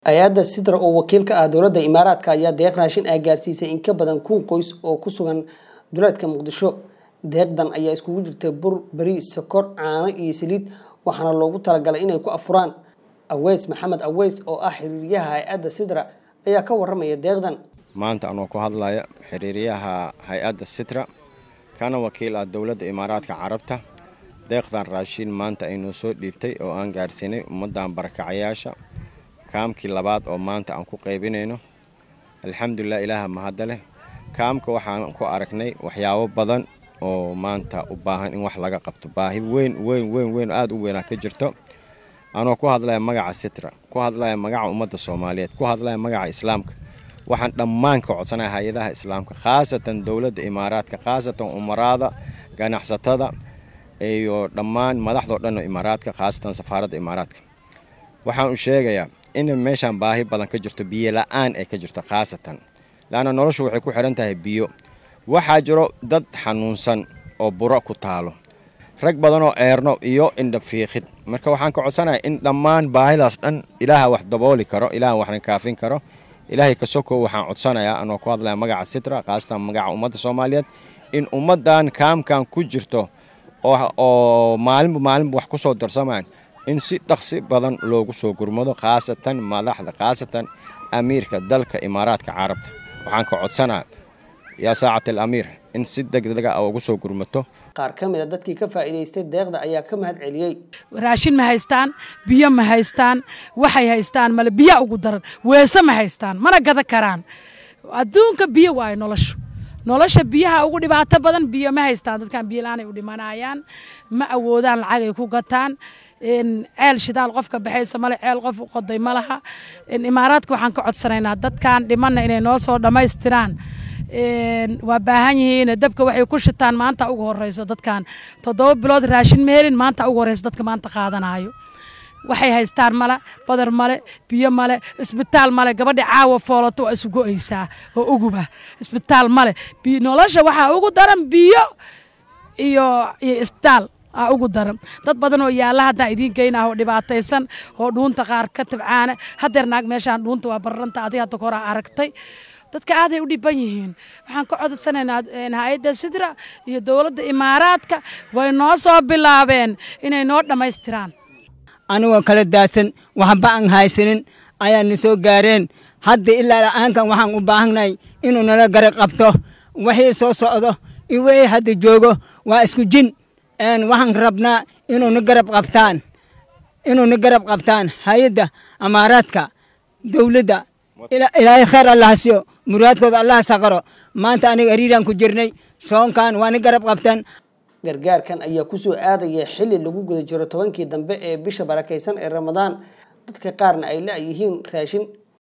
hay-adda sidra oo wakiil ka ah dowladda imaaraadka ayaa deeq raashin ah gaarsiisay in ka badan kun qoys oo ku sugan duleedka muqdisho deeqdan ayaa iskugu jirtay bur beri sokor caano iyo saliid waxaana loogu talagalay inay ku afuraan aweys maxamed aweys oo ah xiriiryaha hay-adda sidra ayaa ka waramaya deeqdan maanta anoo ku hadlaya xiriiryaha hay-adda sitra kana wakiil ah dowladda imaaraadka carabta deeqdan raashin maanta aynoo soo dhiibtay oo aan gaarsiinay ummaddan barakacayaasha kaamkii labaad oo maanta aan ku qaybinayno alxamdulilah ilaaha mahadda leh kaamka waxaan ku aragnay waxyaabo badan oo maanta u baahan in wax laga qabto baahi weyn weyn weyn weyn aada u weynaa ka jirto anoo ku hadlaya magaca sitra ku hadlaya magaca ummadda soomaaliyeed ku hadlaya magaca islaamka waxaan dhammaan ka codsanaya hay-adaha islaamka khaasatan dowladda imaaraadka khaasatan umaraada ganacsatada iyo dhammaan madaxdao dhan oo imaaraadka khaasatan safaaradda imaaraadka waxaan u sheegayaa in meeshaan baahi badan ka jirto biyo la-aan ay ka jirto khaasatan laanna noloshu waxay ku xidhan tahay biyo waxaa jiro dad xanuunsan oo buro ku taalo rag badan oo eerno iyo indhafiiqid marka waxaan ka codsanaya in dhammaan baahidaas dhan ilaaha wax dabooli karo ilaaha waxna kaafin karo ilaahay ka sokow waxaan codsanayaa anoo ku hadlaya magaca sitra khaasatan magaca ummadda soomaaliyeed in ummaddan kaamkan ku jirto oo maalinba maalinba wax ku soo darsamaan in si dhaqsi badan loogu soo gurmado khaasatan madaxda khaasatan amiirka dalka imaaraadka carabta waxaan ka codsanaa yaa saacat al amiir in si degdega a ugu soo gurmato qaar ka mid a dadkii ka faa'iidaystay deeqda ayaa ka mahad celiyey raashin ma haystaan biyo ma haystaan waxay haystaan male biya ugu daran weese ma haystaan mana gada karaan adduunka biyo waayo noloshu nolosha biyaha ugu dhibaato badan biyo ma haystaan dadkan biyo la-aanay u dhimanayaan ma awoodaan lacag ay ku gataan ceel shidaal qofka baxaysa male ceel qof u qoday ma laha imaaraadka waxaan ka codsanaynaa dadkan dhimanna inay noo soo dhammaystiraan waa baahan yihiin dabka waxay ku shitaan maanta ugu horeyso dadkan toddoba bilood raashin ma helin maanta ugu horeyso dadka maanta qaadanayo waxay haystaan male badar male biyo male isbitaal male gabadhi caawa foolato waa isu go-aysaa oo uguba isbitaal male nolosha waxaa ugu daran biyo iyo iyo isbitaal aa ugu daran dad badan oo yaalla haddaan idiin geynah oo dhibaataysan oo dhuunta qaar ka tabcaana hadeer naag meeshaan dhuunta waa bararanta adiga hadda koraa aragtay dadka aaday u dhiban yihiin waxaan ka codsanaynaa hay-adda sidra iyo dowladda imaaraadka way noo soo bilaabeen inay noo dhammaystiraan anigoo kala daadsan waxba aan haysanin ayaa na soo gaareen hadda ilaa la-aankan waxaan u baahannahay inuu nala garab qabto wixii soo socdo iyo wixii hadda joogo waa isku jin waxaan rabnaa inuu na garab qabtaan inuu na garab qabtaan hay-adda amaaraadka dowladda ilaahay khayr allaha siyo muraadkooda allaha saqaro maanta aniga ariiraan ku jirnay soonkan waa na garab qabtaan gargaarkan ayaa kusoo aadaya xilli lagu guda jiro tobankii dambe ee bisha barakaysan ee ramadaan dadka qaarna ay la-yihiin raashin